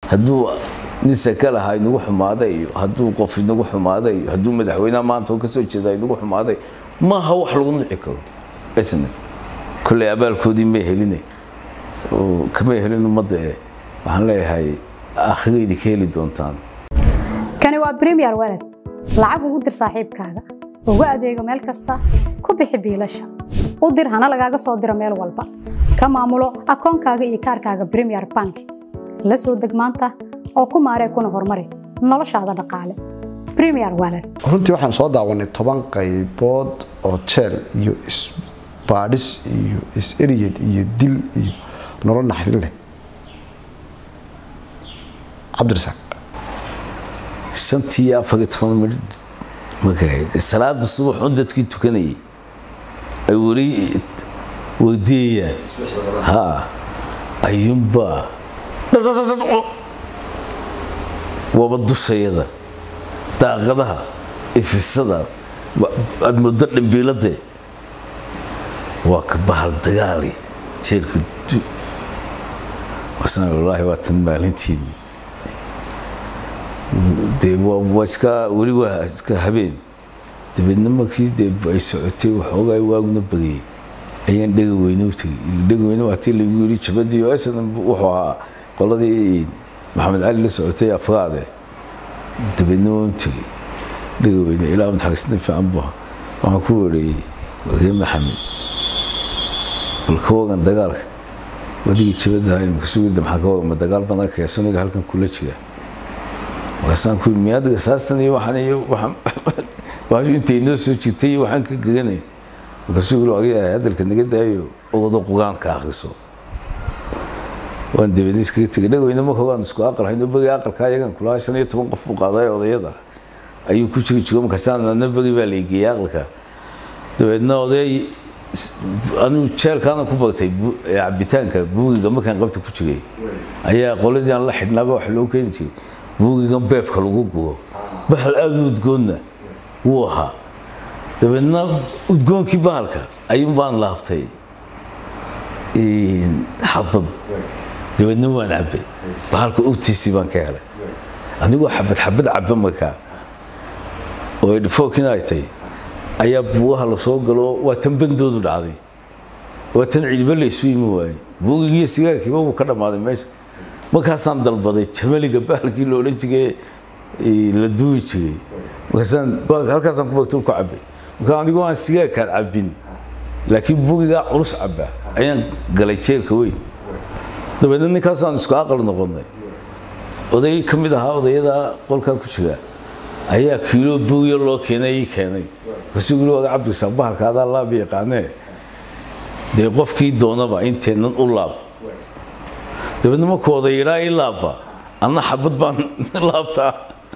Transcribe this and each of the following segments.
hadduu nin saka lahaa inagu xumaaday iyo hadduu qof inagu xumaaday iyo hadduu madaxweynaha maanta oo kasoo jeeda inagu xumaaday maaha wax lagu nici karo isna kolley abaalkoodii may heline oo kamay helin ummadda eh waxaan leeyahay aakhiraydi ka heli doontaan kani waa premier walad lacag ugu dir saaxiibkaaga ugu adeego meel kasta ku bixi biilasha u dir hana lagaaga soo diro meel walba ka maamulo akoonkaaga iyo kaarkaaga premier bank la soo deg maanta oo ku maaree kuna horumari noloshaada dhaqaale premier walad runtii waxaan soo daawanay toban qaybood oo jeel iyo isbaadhis iyo is-eryed iyo dil iyo nolol naxdin leh cabdirasaaq shantii iyo afar iyo toban midh markay ahayd salaada subax un dadkii tukanayay ay weli weydiiyayaan ha ayuunbaa dhadhadhadhadco waaba dushayada daaqadaha ifisada aada muddo dhimbiilade waa ka bahal dagaali jeelka wasaan wallaahi waa tan maalintiinii dee waa iska weli waa iska habeen dabeedna markii dee ay socotay waxoogaa waaguna bagayay ayaan dhega weyne u tegey dhega weyne waa tii lagu yidhi jabadii oo asan wuxuu ahaa qoladii maxamed cali la socotay afraade dabeedna waan u tegey dhega weyne ilaa mutaxagisna fiican bu waxaan ku weerayey waree maxamed bal ka wagan dagaalka wadigii jabadaha imika sugida maxaa ka wagan ma dagaal badan keesoniga halkan kula jira markaasaan ku yidhi miyaadiga saastan iyo waxaan iyo waxaan waxaashu intay noo soo jirtay iyo waxaan ka geganay markaasuu yidhi agayahay hadalka naga daayo ogodo qugaanka akhriso waan dabadii iskaga tegay dhagweyne marka waan isku aqal hayno beri aqalka ayagan kulahaa shan iyo toban qof buu qaaday odayada ayuu ku jiri jiro markaasaan adna beri baa laigeeyey aqalka dabeedna oday anigu jeelkaana ku bagtay cabitaanka buugiga markaan qabta ku jiray ayaa qoladii aan la xidhnaaba wax loo keeni jiray buugigan beebka lagu gubo bahal aada u udgoonna wuu ahaa dabeedna udgoonkii bahalka ayuun baan laabtay xabad dabeedna waan cabbay bahalka ogtiisii baan ka helay anigoo xabad xabad cabba markaa oo idhifookiina ay tahay ayaa buugaha lasoo galo waa tan bandoodu dhacday waa tan ciidba laysu yimi waayey buugigiiyo sigaarkiiba wuu ka dhammaaday meesha markaasaan dalbaday jamaliga bahalkii la odhan jigay la duubi jiray markaasaan halkaasaan ku bagto ku cabbay markaa anigoo aan sigaarkaan cabbin laakiin buugigaa culus cabba ayaan galay jeelka weyn dabeedna ninkaasaan isku aqal noqonnay oday ka mid ahaa odayada qolkaa ku jira ayaa kiilo buugiyo loo keenay ii keenay markaasuu yiri waga cabdisaaq bahalka adaa laab yaqaanee dee qofkii doonaba inteennan u laab dabeedna markuu odayidhaa ii laabba anna xabad baan laabtaa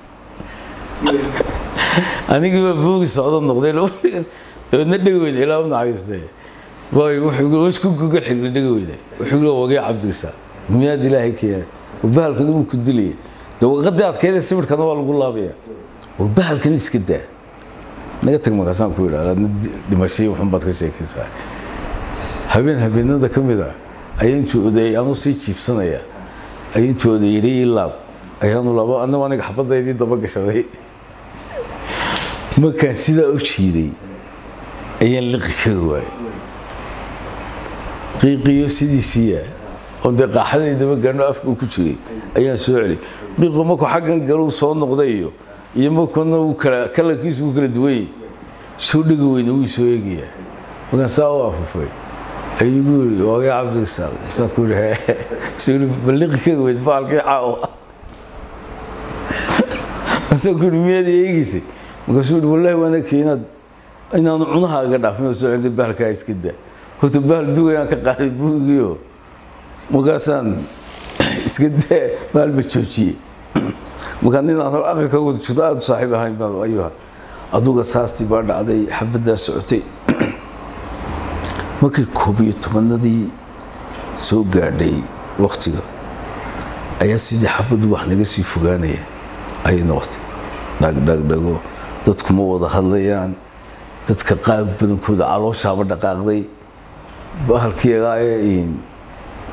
anigiiba buugi socdo noqday dabeedna dhegweyne ilaa u naxariistay wuxuu isku guga xigla dhegweyne wuxuu yiri wagee cabdisaaq miyaad ilaahay keenay bahalkan uu ku dilaya dee waqadii adkeeda sawirkana waa lagu laabaya war bahalkan iska daa naga tag markaasaan ku yidhahda dhimashay waxun baad ka sheekaysaa habeen habeenada ka mid ah ayaan jooday anuu sii jiifsanaya ayaan jooday yidhi ii laab ayaanu labo annagu aniga xabadaydii daba gashaday markaan sidaa u jiiday ayaan liqi kari waayay qiiqiyo sidiisiiya oo dee qaaxaday daba gaano afka ku jiray ayaan soo celay qiiqo markuu xaggan galuu soo noqday iyo iyo markuna uu kala kalarkiisu uu kala duwayay soo dhega weyne wuu soo eegayaa markaan saa u afufay ayuu igu yidhi waagaa cabdirasaaq masaan ku yidhi soo yidhi balliqi kari weyd faalkii caawa masaan ku yidhi miyaad eegaysay markaasuu yidhi wallaahi waan arkay inaad inaanu cunahaaga dhaafin oo soo celintay bahalkaa iska daa horta bahal duugayaan ka qaaday buugiyo markaasaan iska daa bahal ma joojiyey markaa nin aan hor aqalka wada jirto aada u saaxiib ahayn baa ayuha aduga saastii baa dhacday xabaddaa socotay markay koob iyo tobanadii soo gaadhay waktiga ayaa sidii xabadu wax naga sii fogaanaya ayay noqotay dhagdhagdhago dadkuma wada hadlayaan dadka qaar badankooda calooshaaba dhaqaaqday bahalkiyagaa ee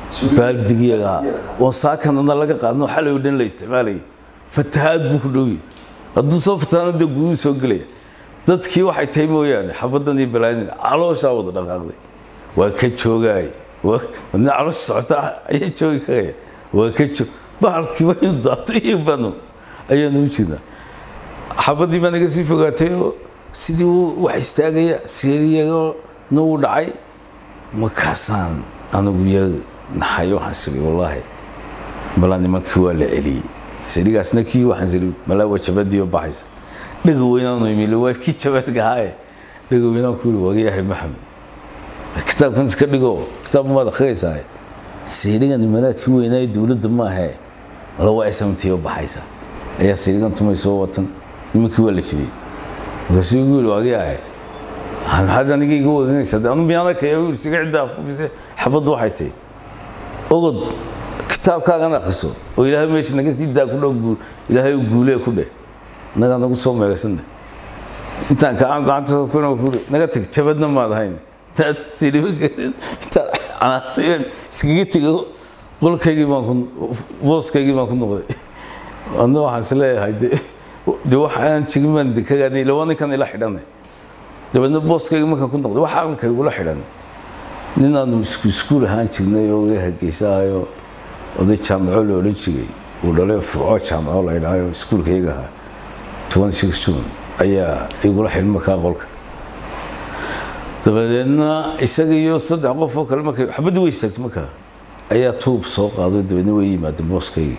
baaldigiyaga oo saakanana laga qaadno xalay oo dhan la isticmaalayay fatahaad buu ku dhowyahay hadduu soo fatahaana dee guduu soo gelaya dadkii waxay tahay mooyaane xabaddan iyo balaanin calooshaa wada dhaqaaqday waa ka joogaay wadna caloosha socota ayaa joogi karaya waa ka joog bahalkii waynu daato iyo banu ayaanu u jirnaa xabaddii baa naga sii fogaatay oo sidii uu wax istaagaya seeriyagana uu dhacay markaasaan anigu ya naxay waxaan siri wallaahi malaa nimankii waa la celiyey sirigaasna kii waxaan siri malaa waa jabadii oo baxaysa dhaga weynaanu imile waa kii jabadka ahaaye dhaga weynaan ku yiri wagayahay maxamed kitaabkan iska dhigo kitaab maad akhriyaysaa sirigan malaa kii weynaaye dowladda maahe mala waa smtii oo baxaysa ayaa sirigan tumay soo watan nimankii waa la jibiyey markaasuu igu yiri wagayahay maxaad aniga iga waganaysaa anu miyaana kaya yiri siga ciddaa fufise xabaddu waxay tahay ogod kitaabkaagan akriso oo ilaahay meesha naga sii daa ku dhow guul ilaahay u guulee ku dheh nagaa nagu soo meegasanne intaan kaan gacanta kuna ku naga tag jabadna maad ahayn intaad sidhiba intaad canaatayeen iskaga tego qolkaygii baan ku booskaygii baan ku noqday adna waxaan is leeyahay de de wax aan jigin baan de kagaadnay laba ninkan ila xidhanay dabeedna booskayga markaan ku noqday wax aqalkaygula xidhan ninaanu isku iskuul ahaan jirnay oo iga hargeysaayo oday jaamaco la odhan jiray uu dhalay fuco jaamaco la idhaayo iskuulka iyaga ahaa toban six june ayaa igula xidhan markaa qolka dabadeedna isaga iyo saddex qof oo kale markay xabaddii way istaagtay markaa ayaa tuub soo qaaday dabeedna way yimaadeen booskaygii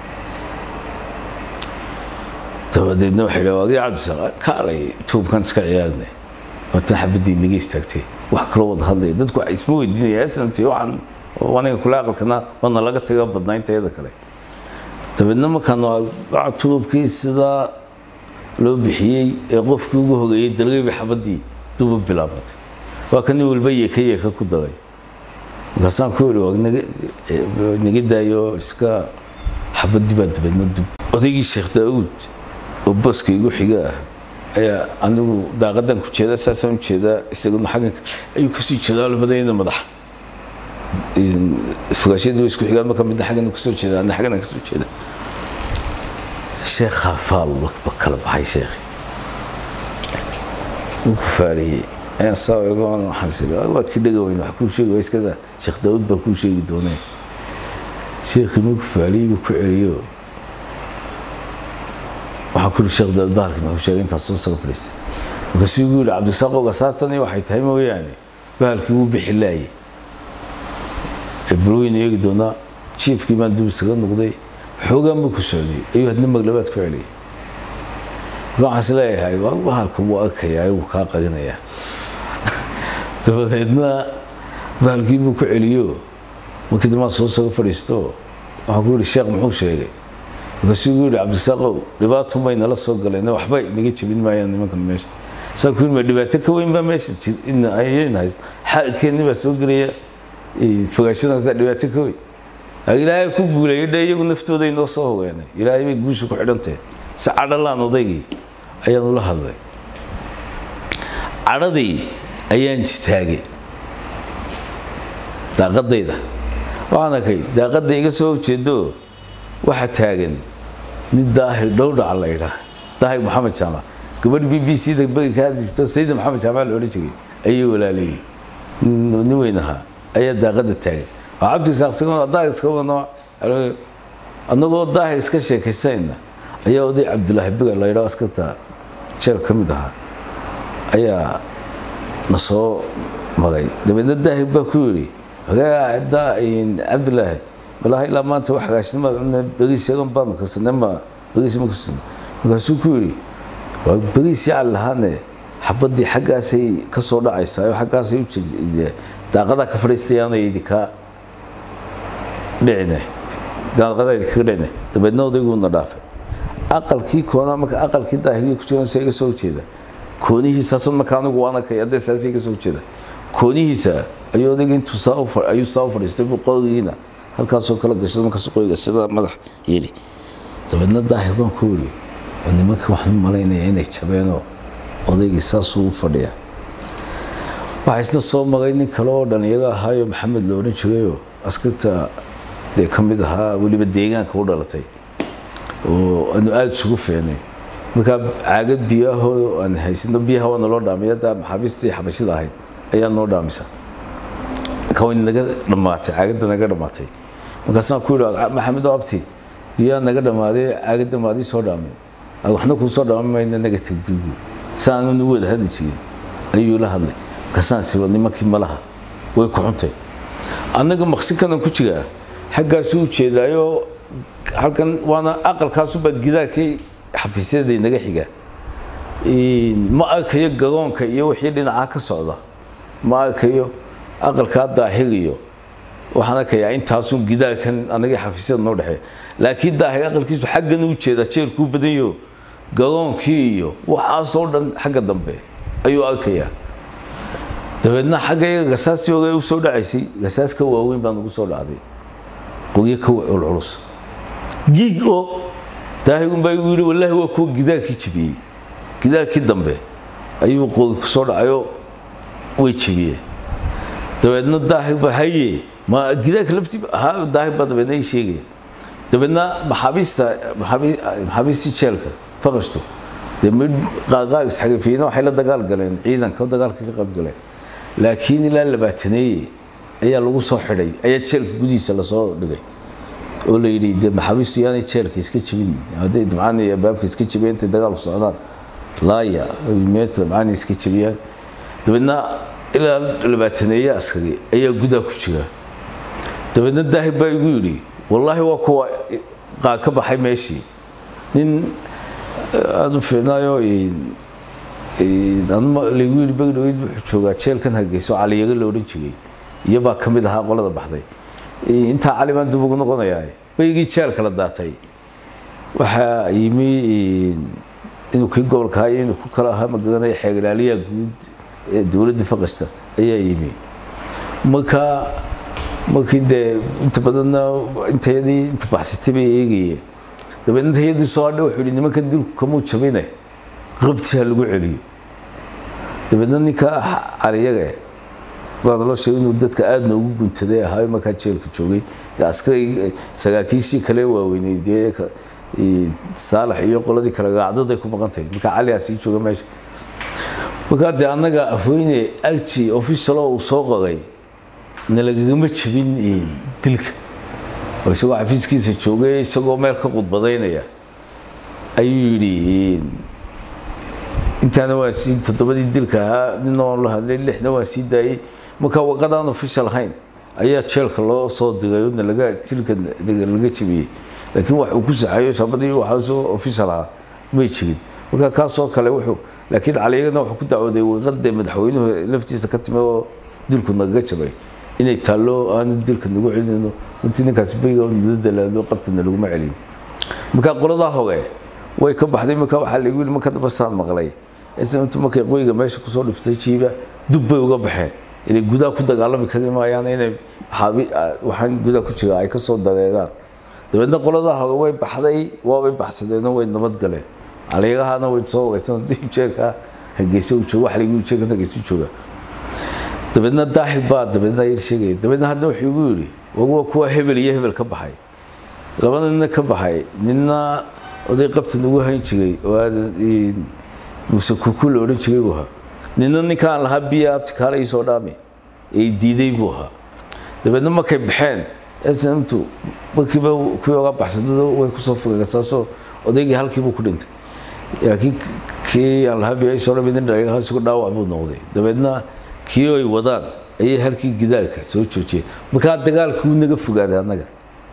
dabadeedna waxay dhaha waagii cabdisaaq kaalay tuubkan iska ciyaarnay waatan xabaddii naga istaagtay wax kaloo wada hadlaya dadku waxay isma weydiinaya snamti waxaan aniga kule aqalkana wadna laga taga badnaa intayada kale dabeedna markaan waa tuubkii sidaa loo bixiyey ee qofkii ugu hogeeyey dalgayba xabaddii duba bilaabatay waa ka nin walba yeeka yeeka ku daray markaasaan ku yidhi waa naga daayo iska xabaddii baa dabeedna dub odaygii sheekh daawuud oo boska igu xiga ah ayaa anigu daaqadan ku jeeda saasaan u jeedaa isaguna xagganka ayuu kasii jeedaa labadayda madaxa fogaashadii way isku xigaan marka midna xaggana kasoo jeeda ana xaggana kasoo jeeda sheekhaa faal ba kala baxay sheekhi wuu ku faariyey ayaan saa egoon waxaan siri waa kii dhaga weyn wax kuu sheegi waa iskada sheekh daawud baa kuu sheegi doonee sheekhii markuu faariyey buu ku celiyo waxaan ku yidhi sheekh daawud bahalkii muxuu sheegay intaas soo saga fadhiistay markaasuu igu yidhi cabdisaaqow gasaastani waxay tahay mooyaane bahalkii wuu bixi laayay balweyna eegi doonaa jiifkii baan dub isaga noqday xoogaan buu ku socday ayuu hadna maglabaad ku celiyay marka waxaan is leeyahay waa bahalka wuu arkayaa wuu kaa qarinayaa dabadeedna bahalkii buu ku celiyo markii dambaan soo saga fadhiisto waxaan ku yidhi sheekh muxuu sheegay markaasuu igu yidhi cabdisaaqow dhibaato may nala soo galeen waxba inaga jebin maayaan nimankan meesha saan ku yidhi ma dhibaato ka weyn baa meesha ayayna hayst xaalkeenni baa soo gelaya fogaashadaasa dhibaato ka weyn ilaahay ku guulayay dhe iyagu naftooda inoo soo hogeenay ilaahay bay guusha ku xidhantahe si cadhalaan odaygii ayaan ula hadlay cadhadii ayaan istaagay daaqadayda waxaan arkay daaqadda iga soo horjeedo waxa taagan nin daahir dhowdhaca la idhaa daahir maxamed jaamac gabadh b b c da beri ka hadli jirto sayida maxamed jaamac la odhan jiray ayay walaalayey nin weyn ahaa ayaa daaqada taagan waa cabdisaaqsigo daahir iska wadno annagoo daahir iska sheekaysayna ayaa oday cabdulaahi biga la yidhaho askarta jeel ka mid ahaa ayaa na soo magay dabeedna daahir baa ku yidhi cabdulaahi walaahi ilaa maanta wax hagaashnima beriis yagan baanu karsanay ma beriis ma karsan markaasuu ku yidhi waa beriis yacal lahaane xabaddii xaggaasay ka soo dhacaysaa oo xaggaasay u daaqadaa ka fadhiistayaana idinka dhicine daaqadaa idinkaga dhicine dabeedna odayguna dhaafay aqalkii koona marka aqalkii daahigii ku jiran iga soo horjeeda koonihiisaasun marka anigu waan arkay haddee saasay iga soo horjeeda koonihiisa ayuu odayga intuu saa ayuu saa u fadhiistay buu qorigiina halkaasoo kala gashay markaas qoriga sida madax yidhi dabeedna daahir baan ku yidhi oo nimanka waxaan u malaynaya inay jabeenoo odaygii saasuu u fadhiya waxaa isna soo maray nin kale oo dhallinyaro ahaayo maxamed la odhan jirayoo askarta dee ka mid ahaa weliba deegaanka u dhalatay oo aanu aada isugu feenay markaa caagad biyaahoo aan haysano biyaha waa naloo dhaamay hadda maxaabiistii xabashida ahayd ayaa noo dhaamisa kaway naga dhammaatay caagadda naga dhammaatay markaasaan ku yidhi maxamed oo abti biyaa naga dhammaaday caagadda maadii soo dhaamay waxna kuu soo dhaama mayna naga tag bigu saanu nu wada hadli jirin ayuu la hadlay markaasaan siba nimankii malaha way ku xuntay annaga maqsinkanan ku jiraa xaggaasu u jeedaayo halkan waana aqalkaasuba gidaarkii xafiisyadii naga xiga ma arkayo garoonka iyo wixii dhinacaa ka socda ma arkayo aqalkaa daahir iyo waxaan arkayaa intaasun gidaarkan anagii xafiisyada noo dhexeeya laakiin daahir aqalkiisu xaggan u jeedaa jeerkuu badanyo garoonkii iyo waxaasoo dhan xagga dambe ayuu arkayaa dabeedna xagga gasaasii hore u soo dhacaysay gasaas ka waaweyn baa nagu soo dhacday qoryo ka culculus giig oo daahirun baa igu yidhi wallaahi waa kuwa gidaarkii jebiyey gidaarkii dambe ayuu qori ku soo dhacayo way jebiyeen dabeedna daahir baa haye ma gidaarka laftii ha daahir baa dabeedna ii sheegaya dabeedna maxaabiista maxaabiistii jeelka faqashtu dee mid qaaqaaq isxarifiyiina waxay la dagaal galeen ciidanka dagaalka ka qayb galeen laakiin ilaa labaataneeye ayaa lagu soo xidhay ayaa jeelka gudihiisa lasoo dhigay oo la yidhi de maxaabiistu yaanay jeelka iska jebin hadday dabcaan iyo albaabka iska jebiyaan intay dagaalku socdaan laaya meeta dabcaan iska jebiyaan dabeedna ilaa labaataneeye askari ayaa gudaa ku jira dabeedna daahir baa igu yidhi wallaahi waa kuwa qaar ka baxay meeshii nin aada u fiicnaayo laygu yidhi begdhaweyd wuxuu joogaa jeelkan hargeyso caliyaga la odhan jiray iyobaa ka mid ahaa qolada baxday intaa cali baan dib ugu noqonayaa baygii jeelka la daatay waxaa yimi inuu kii gobolka ahaa inuu ku kala ahaa magaranaya xeeglaaliyaha guud ee dowladda faqasta ayaa yimi marka markii dee inta badanna intayadii inta baxsatay bay eegayeen dabeedna intayadii soo hadha wuxuu yidhi nimankan dilku kamuu jabine qabti ha lagu celiyo dabeedna ninka caliyaga baa naloo sheegay inuu dadka aada noogu guntaday ahaa markaa jeelka joogay dee askari sagaakiishii kale waaweynay dee saalax iyo qoladii kale raacdaday ku maqantahay markaa caligaa sii jooga meesha markaa dee annaga afweyne arji officialo uu soo qoray nalagagama jebin dilka oo isagoo xafiiskiisa joogay isagoo meel ka qudbadaynaya ayuu yidhi intaana waa sii toddobadii dilka ahaa nina waan la hadlay lixna waan sii daayey markaa waqadaan official ahayn ayaa jeelka loo soo diray odna laga dilka laga jebiyey laakiin wax uu ku saxayo shabadii waxaasoo official ahaa may jirin marka kaasoo kale wuxuu laakiin caliyagana wuxuu ku dacwooday waqadee madaxweynuhu laftiisa ka timi oo dilku nagaga jabay inay taallo aanu dilka nagu celinayno intii ninkaasi bayga nala dalaalo qabtana laguma celin marka qoladaa hore way ka baxday marka waxaa lagu yidhi marka damba saan maqlay intu markay qoyga meesha kusoo dhiftay jiiba dub bay uga baxeen inay gudaha ku dagaalami kari maayaan inay waxaan gudaha ku jira ay ka soo dareeraan dabeedna qoladaa hore way baxday waabay baxsadeenoo way nabad galeen caliyagahana way soo wareysan jeerka hargeysa uu jooga wax lagu jeerka hargeysa u jooga dabeedna daahir baa dabeedna yar sheegaya dabeedna hadda wuxuu igu yidhi waa kuwa hebel iyo hebel ka baxay labada nina ka baxay nina oday qabtan ugu hayn jiray oo aadan muuse kuku la odhan jiray buu ahaa nina ninkaan lahaa biya abti kaala ii soo dhaami ee diiday buu ahaa dabeedna markay baxeen snmtu markiiba kuwii oga baxsadada way kusoo fogeen saasoo odaygii halkiibuu ku dhintay laakiin kii aan lahaa biya ii soo dhaami nin dhaliga isugu dhaawac buu noqday dabeedna kii ay wadaan ayay halkii gidaarka soo joojiyeen markaa dagaalkii wuu naga fogaaday annaga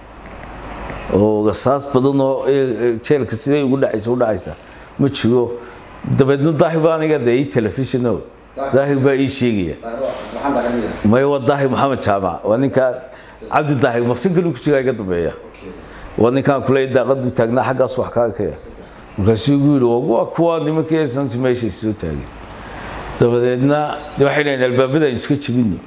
oo rasaas badan oo jeelka siday ugu dhacaysa u dhacaysa ma jiro dabeedna daahir baa aniga dee ii telefishino daahir baa ii sheegaya maya waa daahir maxamed jaamac waa ninkaa cabdi daahir maqsinkalu ku jiraa iga dambeeya waa ninkaan kuleeya daaqadu taagnaa xaggaas wax ka arkaya markaasuu igu yidhi waa kuwa nimankii santi meeshay soo taagay dabadeedna waxay dhaheen albaabada aynu iska jebino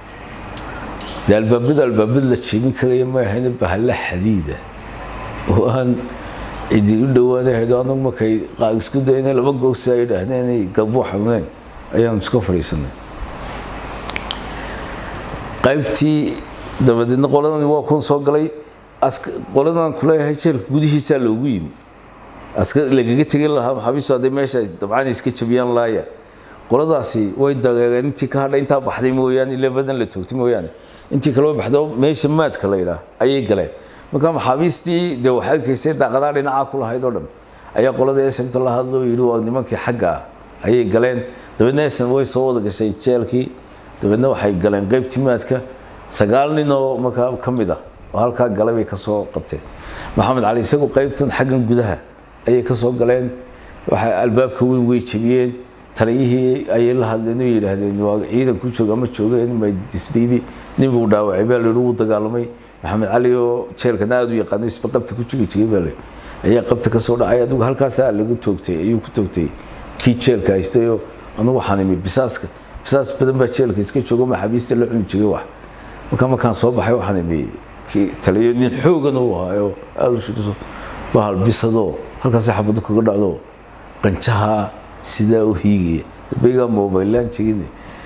dee albaabada albaabada la jebin karaya ma ahayna bahalla xadiida oo aan cidi u dhowaanahayd anagu markay qaar isku dayna laba googsi ay dhahdeen inay gabuu xanuuneen ayaanu iska fadhiisanay qaybtii dabadeedna qoladani waa kun soo galay qoladan kuleeyahay jeelka gudihiisaa loogu yimi aska lagaga tegin lahaa maxaabiistu hadday meesha dabcaan iska jabiyaan laaya qoladaasi way dageegeen intii ka hadhay intaa baxday mooyaane ile badan la toogtay mooyaane intii kaloo baxdo meesha maadka la yidhaah ayay galeen marka maxaabiistii dee waxay kaysay daaqadaa dhinacaa ku lahayd oo dhan ayaa qolada esemta la hadlo yidhi waa nimankii xagga ah ayay galeen dabeedna esem way soo wada gashay jeelkii dabeedna waxay galeen qaybtii maadka sagaal nin oo markaa ka mid ah oo halkaa galay bay kasoo qabteen maxamed cali isagu qaybtan xaggan gudaha ayay kasoo galeen waxay albaabka weyn way jebiyeen taliyihii ayay la hadleen oo yidhaahdeen waa ciidan ku jooga ama joogeen majdisdhiibi nin buu dhaawacay baa layidhi wuu dagaalamay maxamed cali oo jeelkana aada u yaqaano isba qabta ku jigi jiray baa layidhi ayaa qabta kasoo dhacay adigu halkaasaa lagu toogtay ayuu ku toogtay kii jeelka haystayoo anugu waxaan imi bisaaska bisaas badan baa jeelka iska joogo maxaabiista la cuni jiray wax marka markaan soo baxay waxaan imi kii taliyo nin xoogan uu ahaayo aada u shiriso bahal bisadoo halkaasi xabado kaga dhacdo qanjaha sidaa u hiigaya dambaygaa mobilaan jegin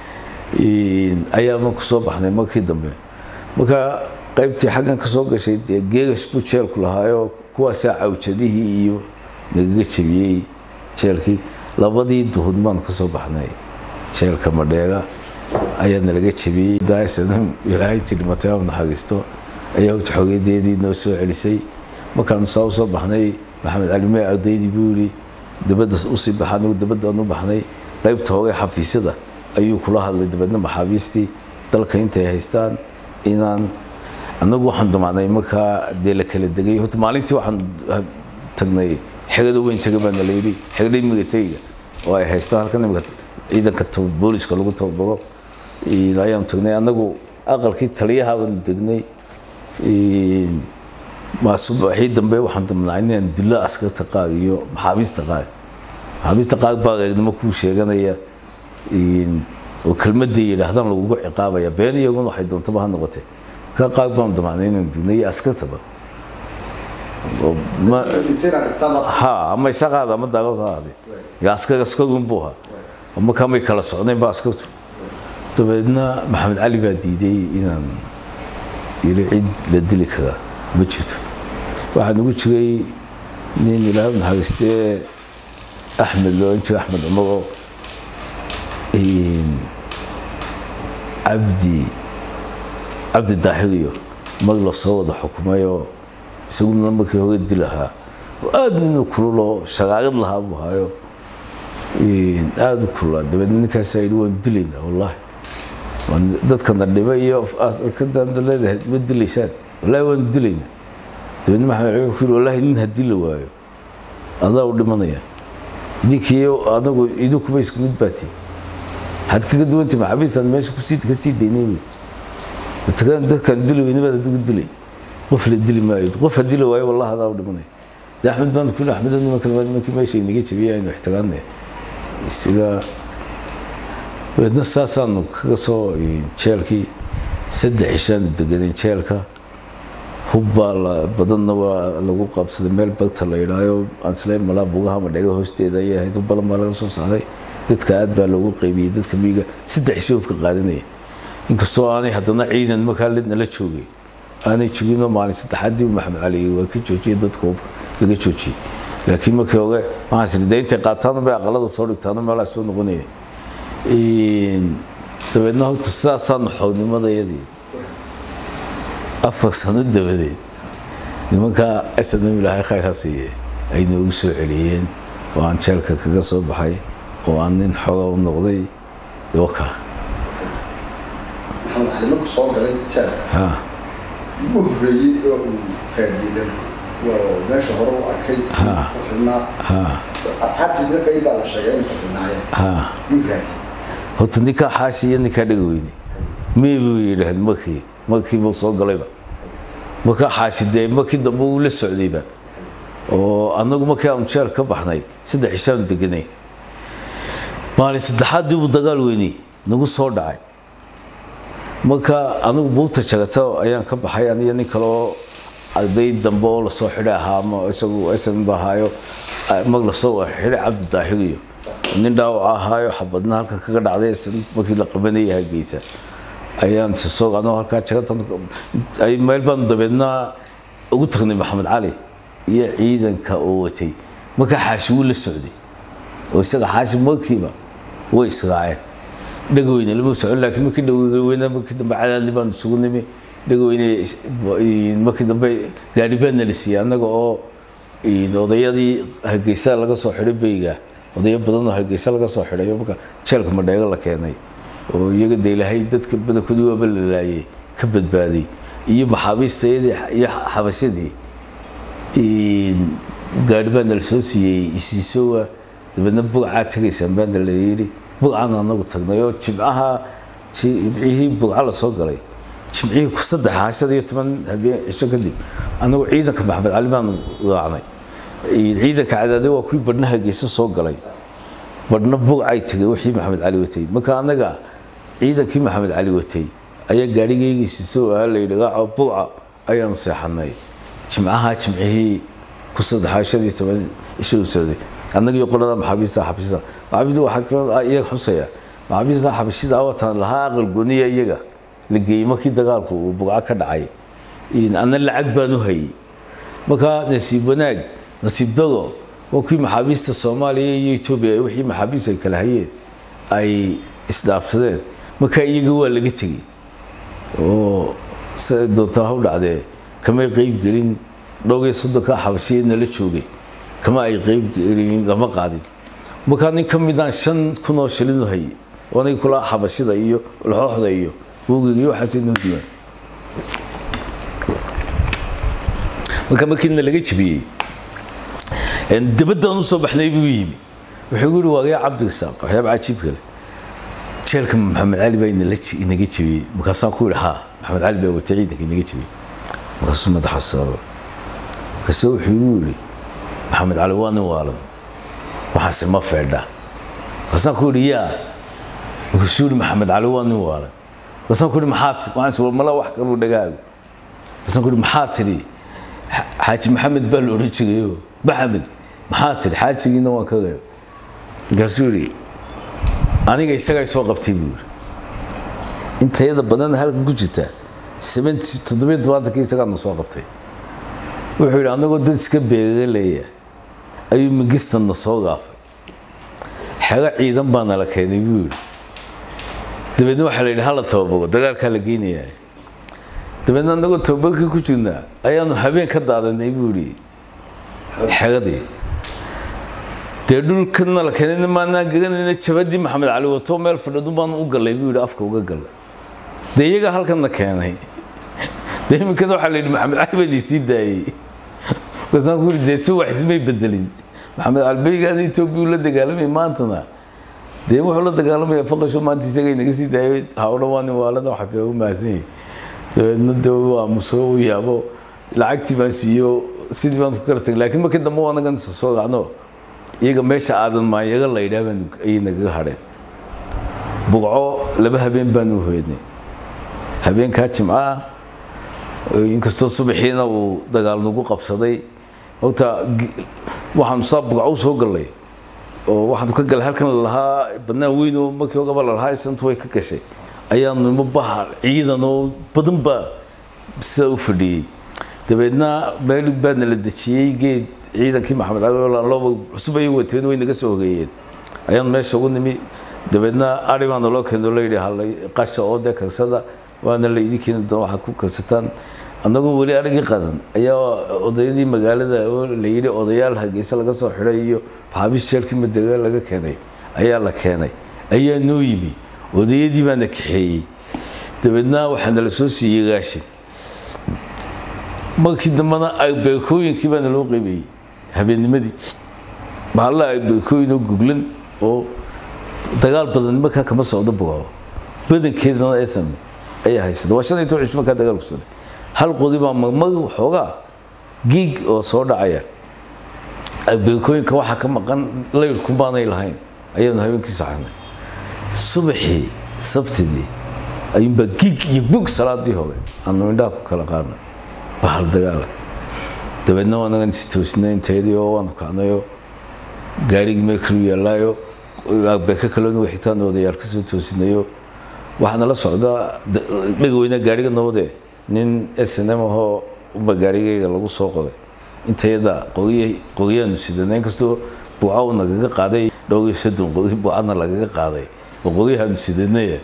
ayaa ma kusoo baxnay markii dambe marka qaybtii xaggan ka soo gashay dee geegas buu jeelku lahaayoo kuwaasaa cawjadihii iyo nagaga jebiyey jeelkii labadii duhud baan kasoo baxnay jeelka madheega ayaa nalaga jebiyey daasana ilaahay intii dhimatay aad naxariisto ayaa xoogeedeedii noo soo celisay markaanu saa usoo baxnay maxamed cali mee ardaydii buu yidhi dabadda usii baxa anigu dabadaan u baxnay qaybta hore xafiisyada ayuu kula hadlay dabeedna maxaabiistii dalka intay haystaan inaan anagu waxaan damaanay markaa dee la kala degay horta maalintii waxaan tagnay xegada weyn taga baa nala yidhi xegada migatayga oo ay haystaan halkan imika ciidanka booliska lagu tababaro ayaanu tagnay anagu aqalkii taliyaha baanu degnay subaxii dambe waxaan damnaa inaan dilo askarta qaar iyo maxaabiista qaar maxaabiista qaar baa eegnimo kuu sheeganaya oo kelmadday yidhaahdaan lagugu ciqaabaya been iyaguna waxay doontaba ha noqotee markaa qaar baan damacnay inaan dunay askartaba ha ama isaqaada ama daaqad ha ahaade askar askarun buu ahaa markaa may kala socdeen ba askartu dabeedna maxamed cali baa diiday inaan yidhi cid la dili karaa ma jirto waxaa nagu jiray nin ilaahay naxariistee axmed loolan jira axmed cumar oo cabdi cabdi daahiriyo mag la soo wada xukumayoo isaguna markii hore dil ahaa oo aada ninu kululoo shagaarad lahaa buu ahaayo aada u kululaa dabeedna ninkaasaa yidhi waan dilaynaa wallaahi dadkana dhiba iyo kadanda leedahay ma dilaysaan wallaahi waanu dilaynaa dabeedna maxamed cali ku yidhi wallaahi nin haddii la waayo adaa u dhimanaya idinkiiyo anagu idinkuba isku mid baatiin waxaad kaga duwantay maxaabiistaan meesha kusii ka sii daynay buy matakan dadkaan dili weyne baad adigu dilay qof la dili maayo qof haddii la waayo wallahi adaa u dhimanaya de axmed baan ku yidhi axmed nimanka nimankii meesha inaga jabiyay aynu ixtiraamnay isaga dabeedna saasaanu kaga soo jeelkii saddex cishaanu deganeen jeelka hubbaa badanna waa lagu qabsaday meel bagta la yidhaayo aansleen malaa bugaha madhega hoosteeda ayay ahayd hubbalan baa laga soo saaray dadka aad baa loogu qaybiyey dadka miyiga saddex cisho hubka qaadanaya inkastoo aanay haddana ciidan markaa nala joogay aanay joginoo maalin saddexaadii maxamed cali waa ka joojiyey dadka hubka laga joojiyey laakiin markii hore waxaan siri dee intay qaataan bay aqalada soo dhigtaano meelaa soo noqonaya dabeedna horta sidaasaanu xoognimadayadii afar sano dabadeed nimankaa snm ilaahay khayr ha siiye ay noogu soo celiyeen oo aan jeelka kaga soo baxay oo aan nin xooga u noqday waka maxamed cali markuu soo galay jeelka ha ugu horreeyey oo uu raadiyey dalku waa meesha hore u arkay Ha. ku xidhnaa ha asxaabtiisa qayb baa la sheegay in ku xidhnaayeen ha yuu raadiyey horta ninkaa xaashi iyo ninkaa dhega weyne mee buu yidhaahd markii markii buu soo galayba markaa xaashi dee markii dambe uu la socdayba oo annagu markii aanu jeel ka baxnay saddex cishaanu deganay maalin saddexaadii buu dagaal weynay nagu soo dhacay marka anigu buugta jagata ayaan ka baxay aniyo nin kale oo arday dambe oo lasoo xidhay ahaa ama isagu sn ba ahaayo mag lasoo xidhay cabdi daahiriyo nin dhaawac ahaayo xabadna halka kaga dhacday SN markii la qabanayay hargeysa ayaan soo anoo halkaa jagatan ay meel baan dabeedna ugu tagnay maxamed cali iyo ciidanka oo watay markaa xaashi wuu la socday oo isaga xaashi markiiba way israaceen dhagweyne lama socon laakiin markii dhagweyne markii dambe cadaadli baan isugu nimi dhagweyne markii dambe gaari baadna la siiyey annaga oo odayadii hargeysa laga soo xidhay beyga odayo badan oo hargeysa laga soo xidhay marka jeelka madheego la keenay oo iyaga de ilaahay dadka badankoodii waaba la laayay ka badbaaday iyo maxaabiistayadii iyo xabashadii gaari baana la soo siiyey isiisowa dabeedna bugcaa tegaysaan baana la yidhi bugcaan anagu tagnay oo jimcaha jimcihii bugca la soo galay jimcihii ku saddex hashada iyo toban habeen cisho kadib anagu ciidanka maxamed cali baanu raacnay ciidanka cadaade waa kuwii badhna hargeysa soo galay badhna bugcay tegay wixii maxamed cali watay marka anaga ciidankii maxamed cali watay ayaa gaarigaygiisiiso ahaa la yidhi raaco bugca ayaanu seexanay jimcaha jimcihii ku saddex shan iyo toban ishuu socday annagii qolada maxaabiista xabashida maxaabiista waxaa kaloo iyaga xusaya maxaabiista xabashida awatan lahaa aqal gooniya iyaga la geeyey markii dagaalku uu bugca ka dhacay anna lacag baan u hayay markaa nasiib wanaag nasiib dado waa kuwii maxaabiista soomaaliya iyo etoobiya wixii maxaabiista ay kala hayeen ay isdhaafsadeen markaa iyaga waa laga tegey oo se doontaa ha u dhacdee kamay qeyb gelin dhowr iyo soddonka xabashiyeed nala joogay kama ay qeyb gelin lama qaadin markaa nin ka midaan shan kun oo shilin u hayay oo aniga kula xabashida iyo laxooxda iyo buugiga iyo waxaas inoo diiwaan marka markiina laga jebiyey dabaddaan usoo baxnay buu yimi wuxuu gu yihi waagaya cabdirasaaq waxyaaba cajiib kale jeelka maxamed cali baa inaga jebiyey markaasaan ku yihi haa maxamed cali baa wata ciidanka inaga jebiyey markaasuu madaxa sababa markaasuu wuxuu igu yidhi maxamed cali waa nin waalan waxaase ma feedha markaasaan ku yidhi yaa markaasuu yidhi maxamed cali waa nin waalan markaasaan ku yidhi maxaa ti waxaanse war mala wax kaluu dhagaago markaasaan ku yidhi maxaa tidhi xaaji maxamed baa la odhan jirayo maxamed maxaa tidhi xaajigiina waan ka reeb markaasuu yidhi aniga isagaa soo qabtay buu yidhi intayada badan halka ku jirta toddobiyo tobantanki isagaana soo qabtay wuxuu yidhi anagoo dad iska beeraleeya ayuu mingistanna soo gaafay xero ciidan baa nala keenay buu yidhi dabeedna waxaa la yidhi hala tababaro dagaalkaa la geynayaa dabeedna anagoo tababarkii ku jirnaa ayaanu habeen ka daadanay buu yidhi xeradii dee dhulkana la keenayna maanaan garanayna jabadii maxamed cali wato meel fadhadu baanu u gallay buu yidhi afka uga gallay dee iyaga halkanna keenay dee iminkada waxaa la yidhi maxamed cali baan isii daayey markaasaan ku yidhi dee si wax ismay bedelin maxamed cali beygaana etoobiya la dagaalamay maantana dee wuxuu la dagaalamaya faqasho maanta isaga inaga sii daayay hawdha waa nin waalada waxaa tira u mahadsan yahay dabeedna dee uu aamuso uu yaabo lacagtii baan siiyo sidii baan ku kala tagay laakiin markii dambe waa anagan soo raacno iyaga meesha aadan maanyaga la yidhaah baan ayay nagaga hadheen bugco laba habeen baan u hoydnay habeenkaa jimcaha inkastoo subaxiina uu dagaal nagu qabsaday horta waxaanu saa bugco u soo gallay oo waxaanu ka galay halkan lalahaa badnaan weyn oo markii ogaba lalahaa isantu way ka gashay ayaanu nimo baha ciidan oo badan baa sidaa u fadhiyey dabeedna meel baadna la dejiyey geed ciidankii maxamed caliloba cusub ayay wateen way naga soo hogeeyeen ayaan meesha ugu nimi dabeedna ari baana loo keeno la yidhi halay qasha oo dee karsada waana la idin keeni doona waxaad ku karsataan annagoo weli arigii qaran ayaa odayadii magaalada oo la yidhi odayaal hargeysa laga soo xidhay iyo maxaabiis jeelkii madega laga keenay ayaa la keenay ayaa noo yimi odayadii baana kaxeeyey dabeedna waxaana la soo siiyey raashin markii dambena arbeekooyinkii baana loo qeybeyey habeennimadii bahalla arbeekooyin oo guglan oo dagaal badan markaa kama socdo bugo badankeedana esan ayaa haysata waa shan iyo toban cisho markaa dagaal ku socday hal qodi baa marmar waxoogaa giig oo soo dhacaya arbeekooyinka waxaa ka maqan layrku baanay lahayn ayaanu habeenkii saxanay subaxii sabtidii ayuunbaa giig iyo bug salaadii hore aanu indhaha ku kala qaadnay bahal dagaala dabeedna waanagan istoosnay inteedii oo waanu kacnayo gaarigii meel kalu yaallaayo beeka kaloona xitaan odayaal ka soo toosinayo waxaana la socdaa dhegaweyne gaariga nabade nin s n m ahoo unba gaarigayga lagu soo qoday intayada qogiyaanu sidana inkastoo buuca uu nagaga qaaday dhowr iyo soddon qogi buucadna lagaga qaaday oo qogiyahaanu sidanaya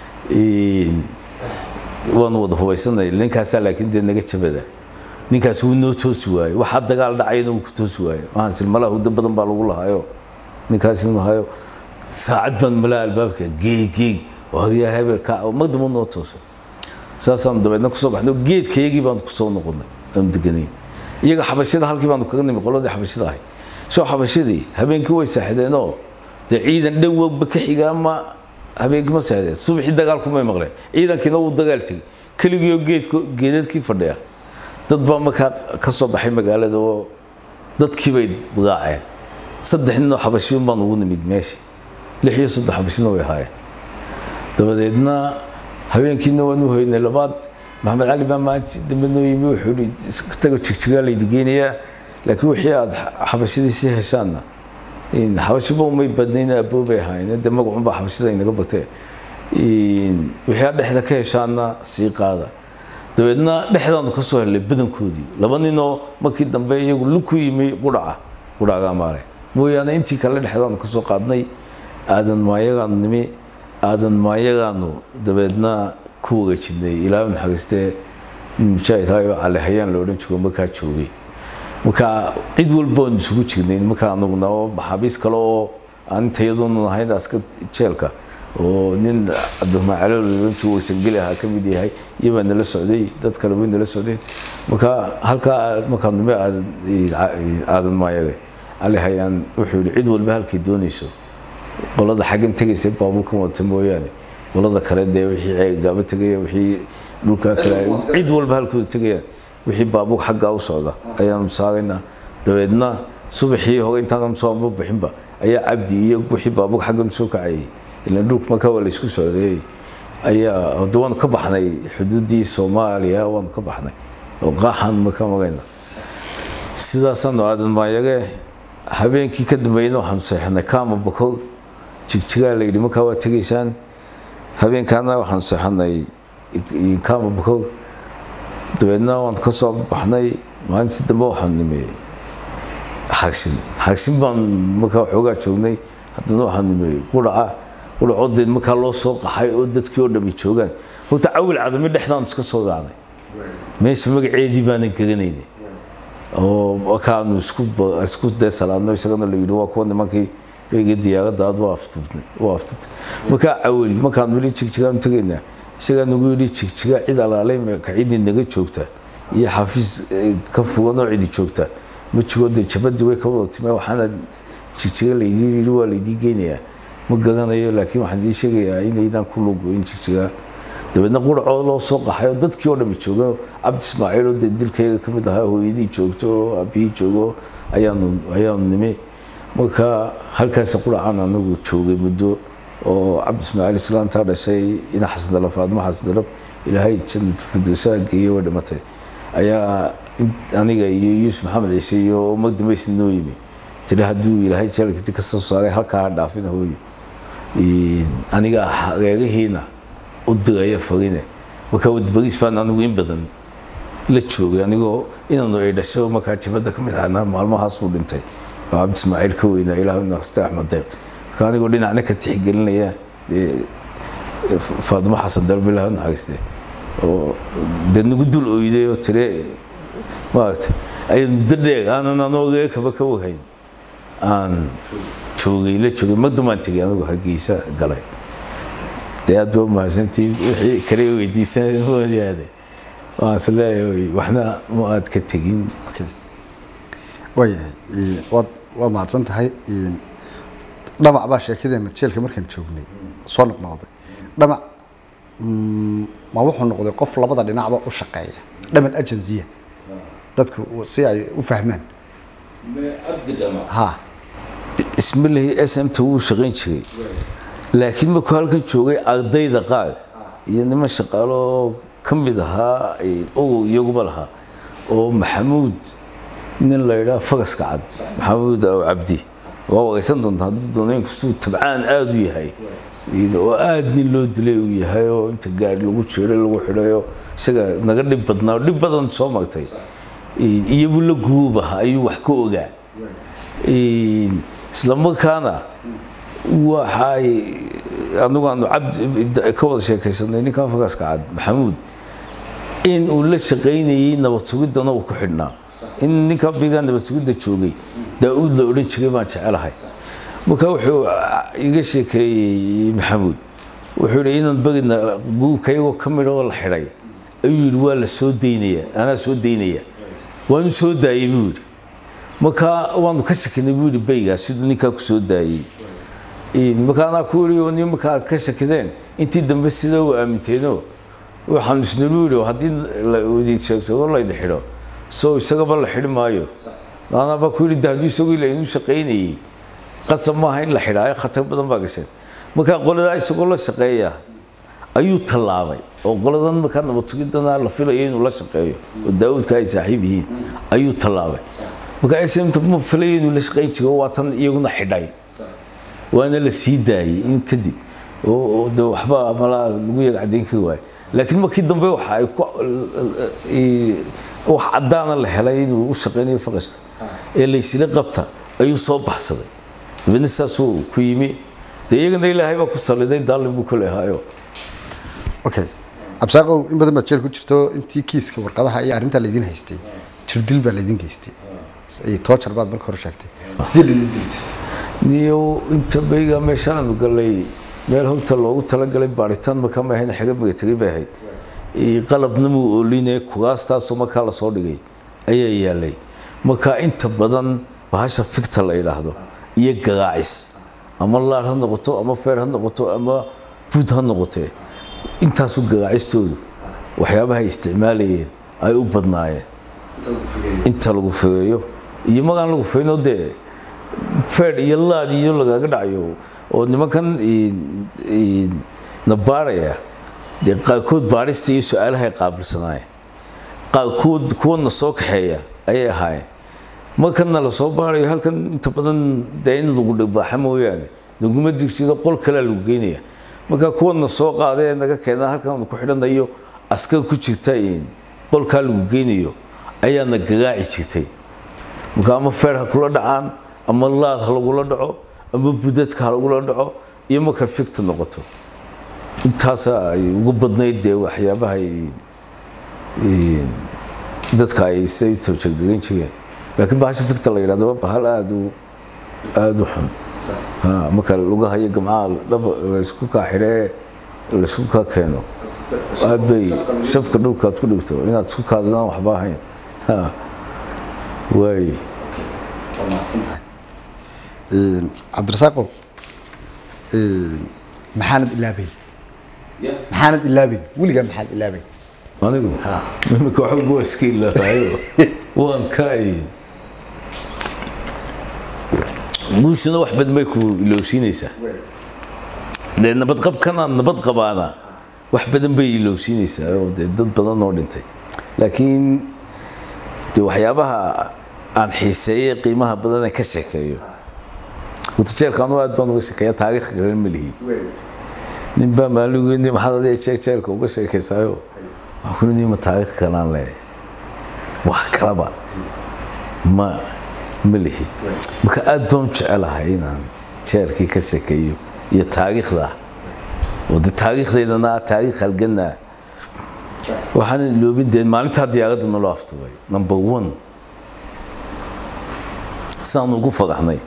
waanu wada hubaysanay ninkaasaa laakiin dee naga jabada ninkaas wuu noo toosi waaye waxaa dagaal dhacayna wuu ku toosi waaye waxaan silmalaa huddo badan baa lagu lahayo ninkaasina lahayo saacad baan malaa albaabka geeg geeg oo hagyaa hebel ka magdamo noo toosay saasaan dabeedna kusoo baxnay geedkayagii baanu kusoo noqonay aanu deganay iyaga xabashada halkii baanu kaga nimi qoladii xabashada ahay soo xabashadii habeenkii way saaxdeenoo dee ciidan dhan wogba ka xiga ama habeenkii ma saaxdeen subaxii dagaalkumay maqleen ciidankiina wuu dagaal tegey keligiioo geedko geedadkii fadhiya dad baa markaa ka soo baxay magaalada oo dadkii bay bugaaceen saddex ninoo xabashiyon baan ugu nimid meesha lix iyo soddon xabashina way ahaayeen dabadeedna habeenkiina waan u hoynay labaad maxamed cali baa maanta dambe noo yimi wuxuu ihi tago jigjigaa laydi geynayaa laakiin wixii aad xabashadii sii heshaanna xabashiba umay badnayn aboobay ahaayeen dee magacunbaa xabashada inaga batee wixii aad dhexda ka heshaanna sii qaada dabeedna dhexdaanu ka soo helnay badankoodii laba ninoo markii dambe iyagu luku yimi qudhaca qudhaca maare mooyaane intii kale dhexdaanu ka soo qaadnay aadan maayagaanu nimi aadan maayagaanu dabeedna ku wareejinay ilaa naxariistee mujaahid hayo cali hayaan la odhan jiro markaa joogay marka cid walba oon isugu jirnay markaa anaguna oo maxaabiis kale oo aan intayadunu ahayn aska jeelka oo nin cabdiraxmaan calool la odhan jiro waysangeli ahaa ka mid yahay iyo baa nala socday dad kale way nala socdeen marka halkaa markaa nime aadan maayade cali hayaan wuxuu yihi cid walba halkay doonayso qolada xaggan tegaysa baabuurkan wata mooyaane qolada kale dee wixii gaaba tegaya wixii dhulkaa kale cid walba halkooda tegayaan wixii baabuur xaggaa u socda ayaanu saaraynaa dabeedna subaxii hore intaanam soo amba bixinba ayaa cabdi iyo wixii baabuur xaggan soo kacayay ilan dhulka markaa waa laysku socday ayaa hada waanu ka baxnay xuduuddii soomaaliya waanu ka baxnay oo qaaxaan markaa marayna sidaasaanu aadan maayage habeenkii ka dambeeyna waxaanu seexanay kaama bakor jigjigaa la yidhi markaa waa tegaysaan habeenkaana waxaanu seexanay kaama bakor dabeedna waan ka soo baxnay maalintii dambe waxaanu nimi xagshin xagshin baan markaa waxoogaa joognay haddana waxaanu nimi quraca quracodeed markaa loo soo qaxay oo dadkii oo dhami joogaan horta cawil cadami dhexdaanu iska soo raacnay meesha magaceedii baanan garanaynay oo markaanu isku isku dee salaadno isagana la yidhi waa kuwa nimankii beyga diyaaradda aad waa aftubtay waa aftubtay markaa cawil markaanu yidhi jigjigaanu tegaynaa isagaa nagu yidhi jigjiga cid alaalay ka cidii naga joogta iyo xafiis ka fugan oo cidi joogta ma jiro dee jabadii way ka wada timee waxaana jigjiga laydii yidhi waa laydii geynayaa ma garanayo laakiin waxaan idiin sheegayaa inaydaan ku lugoyn jigjiga dabeedna quracoo loo soo qaxay oo dadkii oo dhami jooga cabdi ismaaciil oo dee dilkayga ka mid ahaa hooyadii joogto oo aabihii joogo ayaanu ayaanu nimi marka halkaas quracaan anagu joogay muddo oo cabdi ismaaciil islaantaa dhashay ina xasdalab faadmo xasdalab ilaahay jannat firdowsaha geeyey way dhimatay ayaa aniga iyo yuusuf maxamed ciise iyo magdambaysna noo yimi tiri hadduu ilaahay jeelkati ka soo saaray halkaa ha dhaafina hooyo aniga reerihiina u diraya farine marka wadbariis baan anigu in badan la joogay anigoo inaanu ay dhasho markaa jabadda ka mid ahna maalmahaasuu dhintay oo cabdi ismaaciil ka weynaa ilaahu naxste axmed deeq marka anigoo dhinacna ka tixgelinaya dee faadimo xasan dalbe ilaahu naxariiste oo dee nagu dul oyday oo tire maaragtay ayaan muddo dheer aanan anoo reerkaba ka warhayn aan joogay la joogay magdamaan tegay anigu hargeysa galay dee aad ba umahadsantiin wixii kale weydiisan mooyaane waan is leeyahay waxna ma aad ka tegin waayahay waad waa mahadsan tahay dhamac baa sheekadeena jeelka markaan joognay soo noqnoqday dhamac ma wuxuu noqday qof labada dhinacba u shaqeeya dhaman agensiya dadku si ay u fahmaan ha ismalahi s m ta wuu shaqayn jiray laakiin markuu halkan joogay ardayda qaar iyo niman shaqaalo oo ka mid ahaa ogow iyaguba lahaa oo maxamuud nin la yidhaha fagaska cad maxamuud aw cabdi waa wareysan doontaa hadduu doono inkastuu tabcaan aada u yahay oo aada nin loo dilay uu yahay oo inta gaari lagu jiray lagu xidhayo isaga naga dhib badnaa oo dhib badan soo magtay iyabu la guubaha ayuu wax ka ogaa isla markaana waxay anigu aanu cabdi ka wada sheekaysanay ninkan fagaska cad maxamuud in uu la shaqaynayay nabad sugiddana uu ku xidhnaa in ninkan bigaa nabad sugidda joogay daa-uud la odhan jiray baan jecelahay marka wuxuu iga sheekeeyey maxamuud wuxuu yidhi inaan bagina guubka iyagoo ka midha oo la xidhay ayuu yidhi waa la soo daynaya anaa soo daynaya waanu soo daayey buu yidhi marka waanu ka shakinay buu yidhi baygaa siduu ninkaa ku soo daayey marka anaa ku yidhi ni marka aad ka shakideen intii dambe sida u aaminteenoo waxaan isnulu yidhi haddii laidi sheegto oo laydi xidho soo isagaba la xidhi maayo anaaba ku yidhi hadduu isagoo ila inuu shaqaynayey qasab maaha in la xidhaayo khatar badan baa gasheen marka qoladaa isagoo la shaqeeya ayuu tallaabay oo qoladan markaa nabad sugidana la filayo inuu la shaqeeyo oo daawudka ay saaxiib yihiin ayuu tallaabay marka smta ma filayo inuu la shaqayn jiro waa tan iyaguna xidhay waana la sii daayey in kadib oo de waxba malaa lagu yaga caddayn kari waayo laakiin markii dambe waxa ay ku wax caddaana la helay inuu u shaqaynayo faqashta ee laysila qabta ayuu soo baxsaday dabeedna saasuu ku yimi dee iyagana ilaahay baa ku saliday daalin buu kule ahaayo okay absaaqow in badan baad jeel ku jirto intii kiiska warqadaha iyo arrintaa laydin haystay jirdil baa laydin geystay iyo toojar baad marka hore sheegtay sidee laydin diltay niyo inta bayga meeshaanu galay meel hogta loogu talagalay baaritaan markaa ma ahayn xaga magatagay bay ahayd qalabna muu oolinee kugaastaasoo markaa lasoo dhigay ayaa yaalay marka inta badan bahasha ficta la yidhaahdo iyo garaacis ama laar ha noqoto ama feer ha noqoto ama buud ha noqotee intaasu garaacistoodu waxyaabaha isticmaalayeen ay u badnaayeen inta lagu fogeeyo iyo magaan lagu fogeynoo dee feer iyo laad iyo lagaga dhacayo oo nimankan na baaraya dee qaarkood baarista iyo su-aalahay qaabilsanaayeen qaarkood kuwana soo kaxeeya ayay ahaayeen markana la soo baarayo halkan inta badan dee in lagu dhibaaxa mooyaane naguma digjido qol kalea lagu geynaya marka kuwana soo qaadee naga keena halkan ku xidhanayo askar ku jirta qolkaa lagu geynayo ayaana garaaci jirtay marka ama feer ha kula dhacaan ama laad ha lagula dhaco ama budadka ha lagula dhaco iyo marka ficta noqoto intaasa ay ugu badnayd dee waxyaabaha dadka ay say toojagegan jireen laakiin bahasha ficta la yidhahdo waa bahal aada u aada u xun marka lugaha iyo gamcaha dhaba laysku kaa xidhee laysku kaa keeno aad bay shafka dhulka aad ku dhigto inaad isku kaadadaan waxba ahayn waay cabdirasaaqow maxaanad ilaabayn maxaanad ilaabayn weligaa maxaad ilaabayn anigu imika waxba waa iska ilaahayo waan ka guushuna wax badan bay ku ilowsiinaysaa dee nabadqabkana nabad qabaana wax badan bay ilowsiinaysaa oo dee dad badan oo dhintay laakiin dee waxyaabaha aan xiiseeyey qiimaha badan ee ka sheekeeyo watajeelka anu aad baan uga sheekeeya taariikh garan ma lihi nin baa maaligeyni maxaad adiga jeeg jeelka uga sheekaysaayo waxaa ku nima taariikh kalaan leeyahay wax kalaba ma ma lihi marka aad baan u jecelahay inaan jeelkii ka sheekeeyo iyo taariikhda oo de taariikhdeydana taariikh halgana waxaan iloobin dee maalintaa diyaaradda naloo aftubay number one saan ugu fadaxnay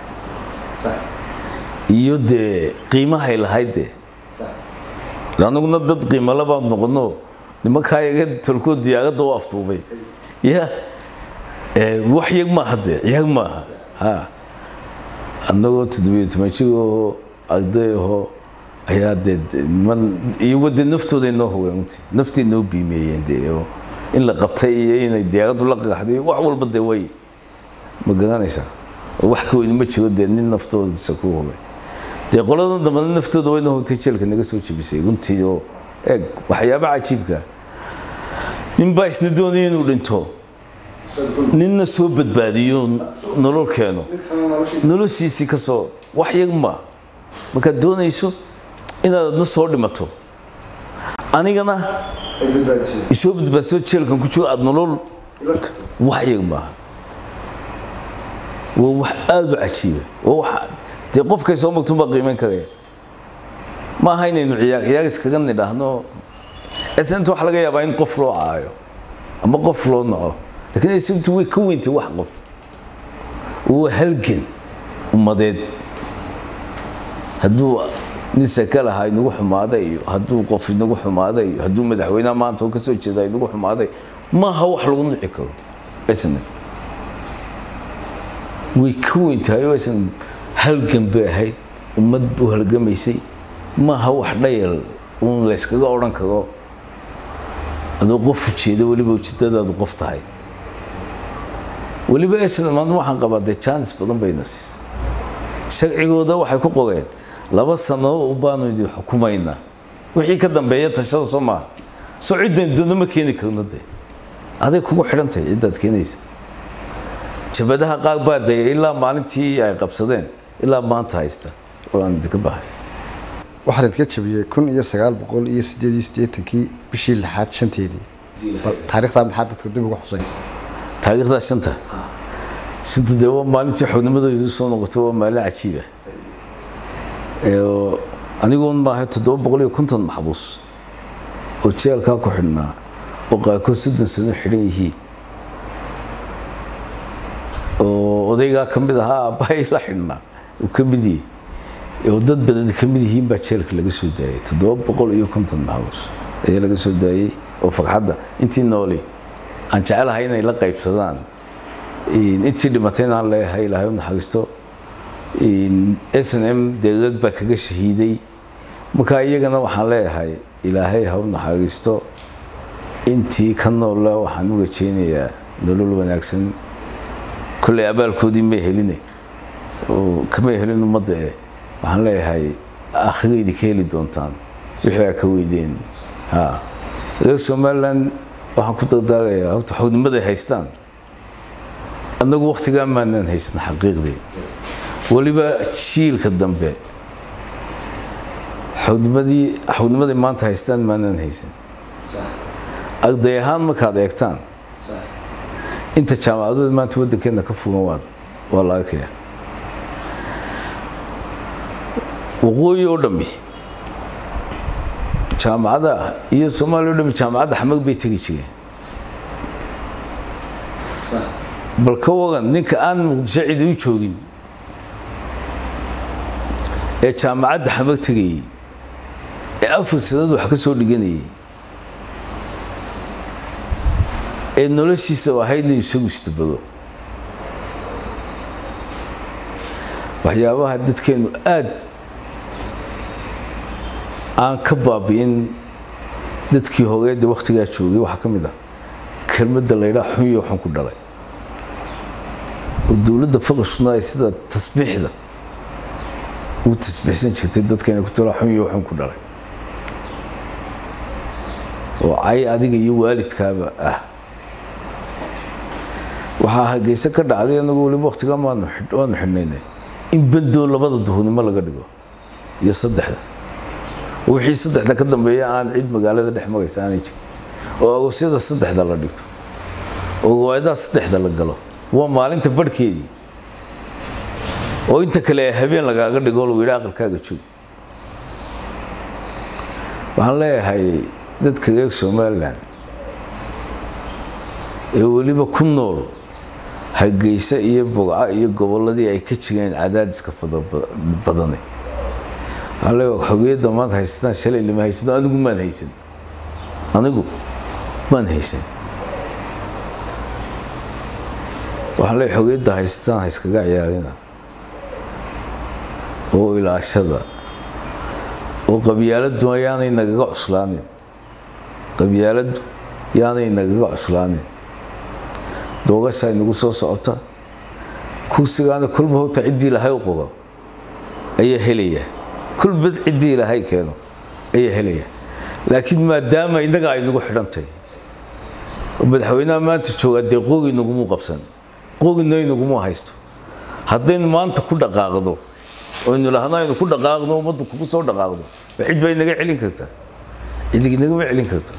iyo dee qiimahay lahayd dee anaguna dad qiimala baan noqono nimankaa iga tolkood diyaaradda u aftuubay ya wax yag maaha dee yag maaha ha annagoo toddobiyo toban jir ahoo arday ahoo ayaa dee niman iyago dee naftooday noo hogeen unti naftay noo biimeeyeen dee oo in la qabtay iyo inay diyaaraddu la qaraxday wax walba dee way ma garanaysaa oo wax ka weyni ma jiro dee nin naftoodisa ku hogay dee qoladan dambana naftooda wayna hogtay jeelka naga soo jebisay runtii oo eeg waxyaaba cajiibka nin baa isna doonaya inuu dhinto ninna soo badbaadiyo nolol keeno noloshiisii ka soo wax yag ma markaad doonayso inaad adna soo dhimato anigana isoo badbaadso jeelkan ku jiro aada nolol waxyaga maaha waa wax aada u cajiiba waa wax dee qofkay soo magtun baa qiimeyn karaya ma aha inaynu ciyaar ciyaar iskaga nidhaahno esinta waxa laga yaabaa in qof loo caayo ama qof loo naco laakiin esintu way ka weyntay wax qof waa halgan ummadeed hadduu nin saka lahaa inagu xumaaday iyo hadduu qof inagu xumaaday iyo hadduu madaxweynaha maanta oo kasoo jeeda inagu xumaaday maaha wax lagu nici karo isna way ka weyntahay oo aysan halgan bay ahayd ummad u halgamaysay maaha wax dhayal uun layskaga odhan karo adoo qof ujeeda weliba ujeedadaadu qof tahay weliba isna maanta waxaan qabaa dee jaanis badan bayna siisay sharcigooda waxay ku qoreen laba sano baanu idin xukumaynaa wixii ka dambeeya tashada soo maaha soo ciddan doona ma keeni karno dee aday kugu xidhantahay ciddaad keenaysa jabadaha qaar baa daya ilaa maalintii ay qabsadeen ilaa maanta haysta oo aan idinka bahay waxaa laydinka jabiyey kun iyo sagaal boqol iyo sideed iyo siddeetankii bishii lixaad shanteedii bal taariikhdaa maxaa dadka dib uga xusaysa taariikhdaa shanta shanta dee waa maalintii xubnimadoodu soo noqotay waa maalin cajiiba aniguun maahay toddoba boqol iyo konton maxbuus oo jeelkaa ku xidhnaa oo qaarkood soddon sano xidhan yihiin oo odaygaa ka mid ahaa aabbahay la xidhnaa uu ka mid yahay oo dad badan ka mid yihiin baa jeelka laga soo daayay toddoba boqol iyo konton maxbuus ayaa laga soo daayey oo farxadda intii nooli aan jecelahay inay la qaybsadaan intii dhimatayna aan leeyahay ilaahay u naxariisto s n m deegag baa kaga shahiiday marka iyagana waxaan leeyahay ilaahay ha u naxariisto intii ka noolla waxaan u rajeynayaa nolol wanaagsan kolley abaalkoodii may heline oo kamay helin ummadda eh waxaan leeyahay aakhiraydi ka heli doontaan wixii aa ka weydeen ha reer somaliland waxaan ku dardaarayaa horta xognimaday haystaan annagu waktigaa maanaan haysna xaqiiqdii weliba jiilka dambe xognimadii xognimaday maanta haystaan maanaan haysan arday ahaan markaad eegtaan inta jaamacadood maanta waddankeena ka fugan waa waa la arkaya waqooyi oo dhammi jaamacada iyo soomaaliya o dhami jaamacadda xamag bay tegi jireen bal ka wagan ninka aan muqdisho cidi u joogin ee jaamacadda xamag tegayey ee afar sanad wax ka soo dhiganayay ee noloshiisa ahayd inuu isagu istabado waxyaabaha dadkeenu aad aan ka baabi'in dadkii horeedda wakhtigaa joogay waxaa ka mid ah kelmadda laydhaa xunyo xun ku dhalay oo dowladda faqashuna ay sida tasbiixda u tasbiixsan jirtay dadkeena ku tala xunyo xun ku dhalay oo cay adiga iyo waalidkaaba ah waxaa hargeysa ka dhacday anagu weliba wakhtigaa waanu xidhnaynay in bandoo labada duhurnimo laga dhigo iyo saddexda wixii saddexda ka dambeeya aan cid magaalada dhex maraysa aanay jirin oo agosyada saddexda la dhigto oo riwaayadaha saddexda la galo waa maalinta barhkeedii oo inta kale ee habeen lagaaga dhigo lagu yidhi aqalkaaga joog waxaan leeyahay dadka reer somalilan ee weliba ku nool hargeysa iyo bogca iyo gobolladii ay ka jireen cadaadiska badane waxaan leeyahay xogiyadda maanta haysataan shalay lama haysano anigu maan haysan anigu maan haysan waxaan leeyahay xogiyadda haysataan hayskaga ciyaarina oo ilaashada oo qabyaaladdu yaanay nagaga cuslaanin qabyaaladdu yaanay nagaga cuslaanin doogashaa inagu soo socota kursigaana kolba horta ciddii ilaahay u qoro ayaa helaya kolbad ciddii ilaahay keeno ayaa helaya laakiin maadaama innaga ay nagu xidhantahy oo madaxweynaha maanta joogaa dee qogi nagumuu qabsan qogina inagumu haysto haddaynu maanta ku dhaqaaqdo oynu lahno aynu ku dhaqaaqno ummaddu kugu soo dhaqaaqdo cid bay naga celin kartaa cidi nagama celin karto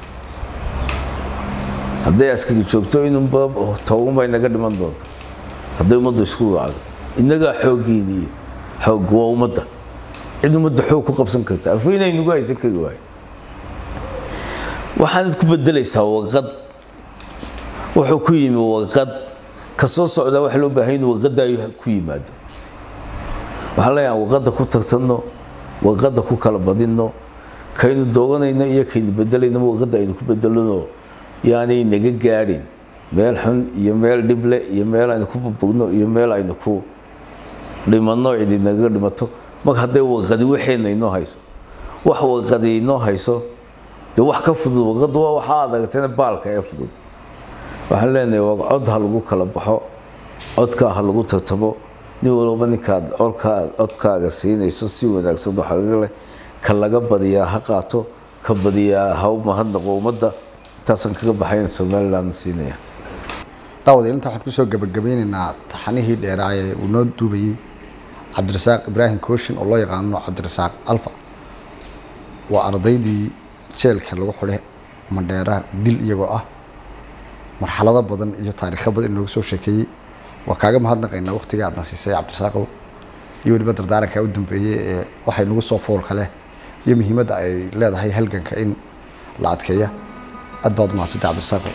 hadday askari joogto inunba toban bay naga dhiman doonto hadday ummadda isku wacdo innagaa xooggeeniiyo xoog waa ummadda cid ummadda xoog ku qabsan karta afweynay nagu haysan kari waayo waxaanad ku bedelaysaa waqad wuxuu ku yimi waqad ka soo socdaa waxa loo baahay inuu waqadda ku yimaado waxaan leeyahay waqadda ku tartanno waqadda ku kala badinno kaynu dooganayno iyo kaynu bedelaynaba waqadda aynu ku bedelano yaanay naga gaadhin meel xun iyo meel dhible iyo meel aynu ku burbugno iyo meel aynu ku dhimanno cidi nagaga dhimato marka hadday waqadi waxeena inoo hayso wax waqadi inoo hayso dee wax ka fudud waqaddu waa waxaa adagtayna baalka ee fudud waxaan leenahay waa cod ha lagu kala baxo codkaa ha lagu tartamo nin walba ninkaad colkaa codkaaga siinayso si wanaagsan oo xagaga leh ka laga badiyaa ha qaato ka badiyaa ha u mahadnaqo ummadda intaasaan kaga baxayn somaliland siinaya daawadayaal inta waxaan kusoo gabagabeynaynaa taxanihii dheeraa ee uu noo duubayey cabdirasaaq ibraahim kooshin oo loo yaqaano cabdirasaaq alfa waa ardaydii jeelka lagu xidhay mandheeraha dil iyagoo ah marxalado badan iyo taariikho badan inooga soo sheekeeyey waa kaaga mahadnaqaynaa waqtiga aadna siisay cabdirasaaqow iyo weliba dardaaranka u dambeeyey ee waxay nagu soo foolka leh iyo muhiimadda ay leedahay halganka in la adkeeya aad baad umahadsantay cabdirasaaqow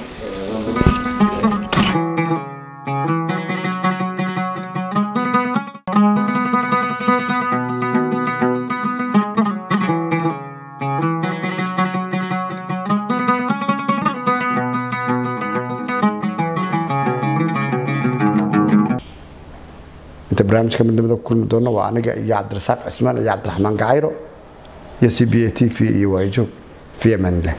inta barnaamijka midnimada ku kulmi doona waa aniga iyo cabdirasaaq cismaan iyo cabdiraxmaan gacayro iyo c b a t v iyo waayajoog fi amaan illah